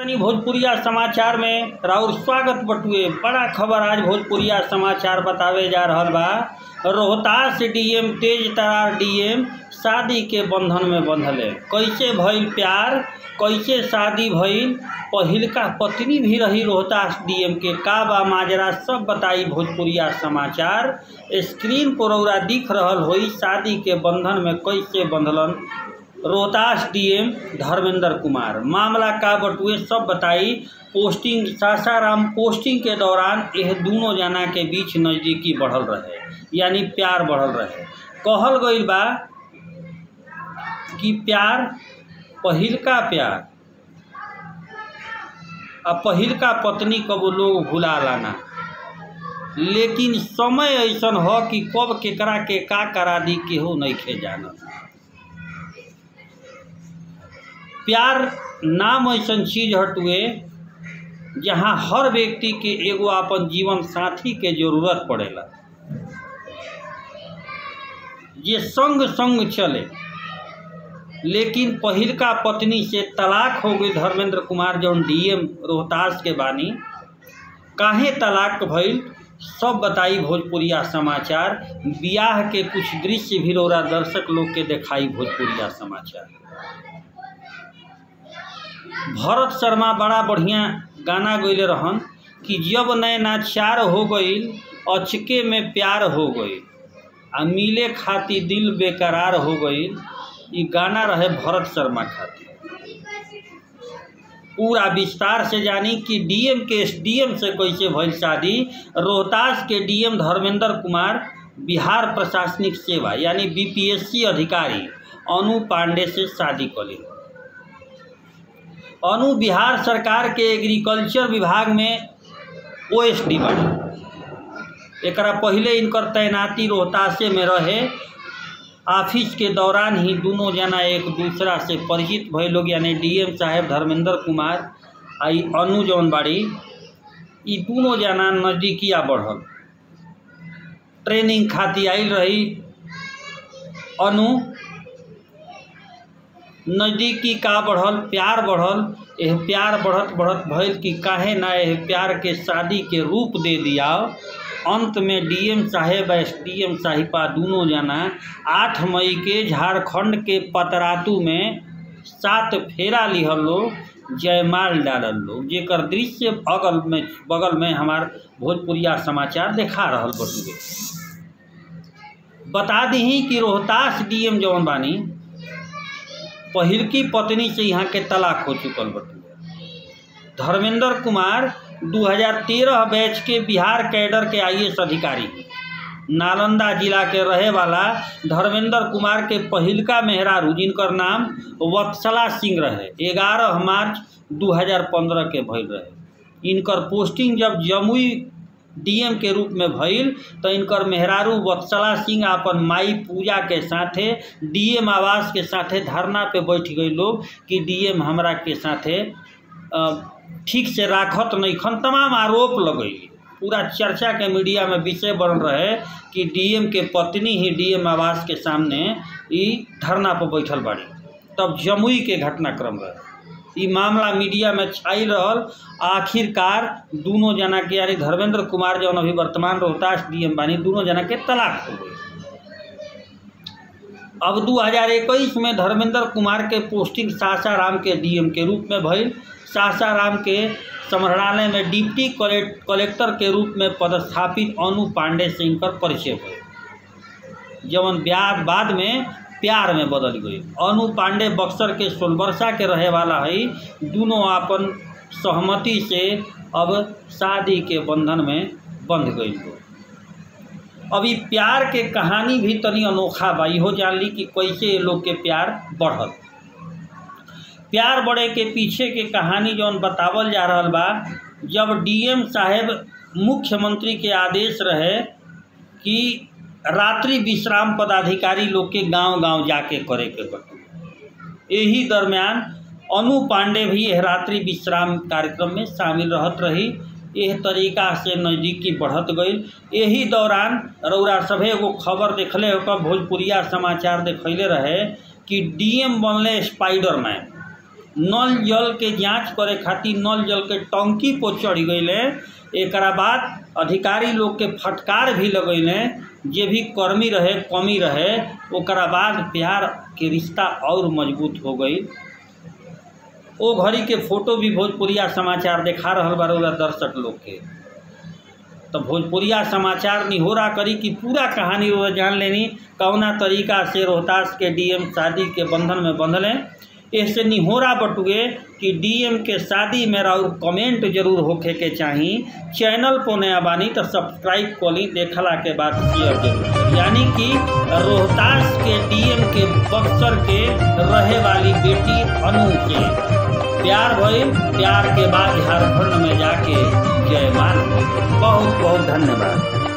तनी भोजपुरिया समाचार में राउर स्वागत बटुए बड़ा खबर आज भोजपुरिया समाचार बतावे जा रहल बा रोहतास डीएम तेज तरार डीएम शादी के बंधन में बंधले कैसे भइल प्यार कैसे शादी भइल पहिलका पत्नी भी रही रोहतास डीएम के का बा माजरा सब बताई भोजपुरिया समाचार स्क्रीन पर रौरा दिख रहल होई शादी के बंधन में कैसे बंधलन रोहतास डीएम धर्मेंद्र कुमार मामला का बटुए सब बताई पोस्टिंग सासाराम पोस्टिंग के दौरान यह दोनों जना के बीच नज़दीकी बढ़ल रहे यानी प्यार बढ़ल रहे कहल गईल बा कि प्यार पहिलका प्यार आ पहिलका पत्नी कबो लोग भुला लाना लेकिन समय ऐसन ह कि कब केकरा के का करा दी केहू नइखे जानत प्यार नाम ऐसन चीज हटुए जहाँ हर व्यक्ति के एगो अपन जीवन साथी के जरूरत पड़ेला जे संग संग चले लेकिन पहिलका पत्नी से तलाक हो गई धर्मेंद्र कुमार जौन डीएम रोहतास के बानी काहे तलाक भइल सब बताई भोजपुरिया समाचार बियाह के कुछ दृश्य भी रौरा दर्शक लोग के दिखाई भोजपुरिया समाचार भरत शर्मा बड़ा बढ़िया गाना गैले रहन कि जब नैना चार हो गईल अचके में प्यार हो गईल आ मिले खाती दिल बेकरार हो गईल ई गाना रहे भरत शर्मा खातिर पूरा विस्तार से जानी कि डीएम के डीएम से कैसे भइल शादी रोहतास के डीएम धर्मेंद्र कुमार बिहार प्रशासनिक सेवा यानी बीपीएससी अधिकारी अनु पांडे से शादी कली अनु बिहार सरकार के एग्रीकल्चर विभाग में ओ एस डी बाड़ी एकरा पहले इनकर तैनाती रोहतासे में रहे ऑफिस के दौरान ही दोनों जना एक दूसरा से परिचित भय लोग यानी डीएम साहेब धर्मेंद्र कुमार आई अनु जौन बाड़ी ई दोनों जना नजदीकिया बढ़ल ट्रेनिंग खातिर आयल रही अनु नज़दीकी का बढ़ल प्यार बढ़ल यह प्यार बढ़त बढ़त भइल कि काहे ना यह प्यार के शादी के रूप दे दिया अंत में डीएम साहेब एस डीएम साहिबा दोनों जना आठ मई के झारखंड के पतरातू में सात फेरा लिहल लोग जयमाल डालल लोग जेकर दृश्य अगल में बगल में हमार भोजपुरिया समाचार देखा रहल बटुए बता दी कि रोहतास डीएम जौन बानी पहिलकी पत्नी से यहाँ के तलाक हो चुकल बटुए धर्मेंद्र कुमार 2013 बैच के बिहार कैडर के आईएएस अधिकारी नालंदा जिला के रहे वाला धर्मेंद्र कुमार के पहिलका मेहरारू जिनकर नाम वत्सला सिंह रहे 11 मार्च 2015 के भइल रहे इनकर पोस्टिंग जब जमुई डीएम के रूप में भइल तो इनकर मेहरारू वत्सला सिंह अपन माई पूजा के साथे डीएम आवास के साथे धरना पे बैठ गई लोग कि डीएम हमरा के साथे ठीक से राखत नहीं खन तमाम आरोप लगैली पूरा चर्चा के मीडिया में विषय बन रहे कि डीएम के पत्नी ही डीएम आवास के सामने ई धरना पर बैठल बाड़ी तब जमुई के घटनाक्रम रहे ई मामला मीडिया में छाई रहल आखिरकार दोनों जना के यानी धर्मेंद्र कुमार जौन अभी वर्तमान रोहतास डीएम बानी दोनों जना के तलाक हो गई अब 2021 में धर्मेंद्र कुमार के पोस्टिंग सासाराम के डीएम के रूप में भइल सासाराम के समरणालय में डिप्टी कलेक्टर के रूप में पदस्थापित अनु पांडे से इनकर परिचय भइल जवन ब्याह बाद में प्यार में बदल गई अनु पांडे बक्सर के सोलबरसा के रहे वाला है दोनों अपन सहमति से अब शादी के बंधन में बंध गई लोग अभी प्यार के कहानी भी तनी अनोखा बा इहो जान ली कि कैसे लोग के प्यार बढ़ल प्यार बढ़े के पीछे के कहानी जौन बतावल जा रहल बा जब डीएम साहेब मुख्यमंत्री के आदेश रहे कि रात्रि विश्राम पदाधिकारी लोग के गांव गांव जाके करे के बटू यही दरमियान अनु पांडे भी यह रात्रि विश्राम कार्यक्रम में शामिल रहत रही यह तरीका से नज़दीकी बढ़त गई यही दौरान रौरा सभे एगो खबर देखले होकर भोजपुरिया समाचार देखैले रहे कि डीएम बनले स्पाइडर मैन नल जल के जांच करे खातिर नल जल के टंकी पर चढ़ गईले एकरा बाद अधिकारी लोग के फटकार भी लगैले जे भी कर्मी रहे कमी रहे ओकरा बाद प्यार के रिश्ता और मजबूत हो गई ओ घड़ी के फोटो भी भोजपुरिया समाचार देखा रहल बा रउरा दर्शक लोग के तो भोजपुरिया समाचार निहोरा करी कि पूरा कहानी रउरा जान लेनी कौना तरीका से रोहतास के डीएम शादी के बंधन में बंधले इससे निहोरा बटुए कि डीएम के शादी में और कमेंट जरूर होखे के चाही चैनल पर नया बानी तो सब्सक्राइब करी देखला के बाद शेयर जरूर करी। यानी कि रोहतास के डीएम के बक्सर के रहे वाली बेटी अनु के प्यार भइल प्यार के बाद झारखंड में जाके जयमान बहुत बहुत धन्यवाद